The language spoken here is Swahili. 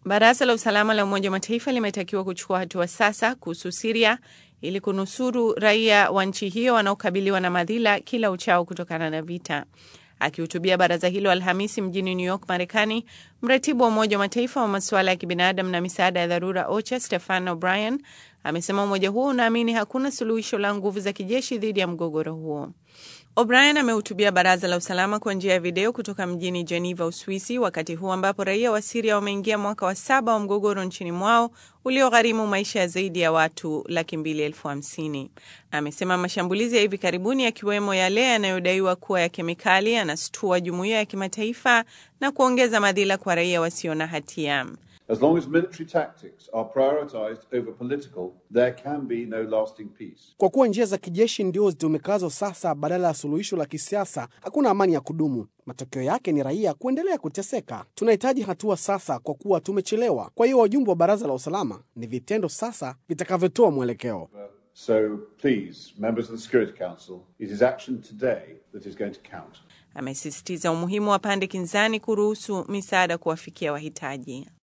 Baraza la usalama la Umoja wa Mataifa limetakiwa kuchukua hatua sasa kuhusu Siria ili kunusuru raia wa nchi hiyo wanaokabiliwa na madhila kila uchao kutokana na vita. Akihutubia baraza hilo Alhamisi mjini New York, Marekani, mratibu wa Umoja wa Mataifa wa masuala ya kibinadamu na misaada ya dharura OCHA Stefan O'Brien amesema umoja huo unaamini hakuna suluhisho la nguvu za kijeshi dhidi ya mgogoro huo. O'Brien amehutubia baraza la usalama kwa njia ya video kutoka mjini Geneva, Uswisi, wakati huu ambapo raia wa Siria wameingia mwaka wa saba wa mgogoro nchini mwao uliogharimu maisha ya zaidi ya watu laki mbili elfu hamsini. Amesema mashambulizi ya hivi karibuni yakiwemo yale yanayodaiwa kuwa ya kemikali yanastua jumuiya ya kimataifa na kuongeza madhila kwa raia wasio na hatia. As long as military tactics are prioritized over political, there can be no lasting peace. Kwa kuwa njia za kijeshi ndio zitumikazo sasa badala ya suluhisho la kisiasa, hakuna amani ya kudumu. Matokeo yake ni raia kuendelea kuteseka. Tunahitaji hatua sasa, kwa kuwa tumechelewa. Kwa hiyo wajumbe wa baraza la usalama, ni vitendo sasa vitakavyotoa mwelekeo. So please, members of the Security Council, it is action today that is going to count. Amesisitiza umuhimu wa pande kinzani kuruhusu misaada kuwafikia wahitaji.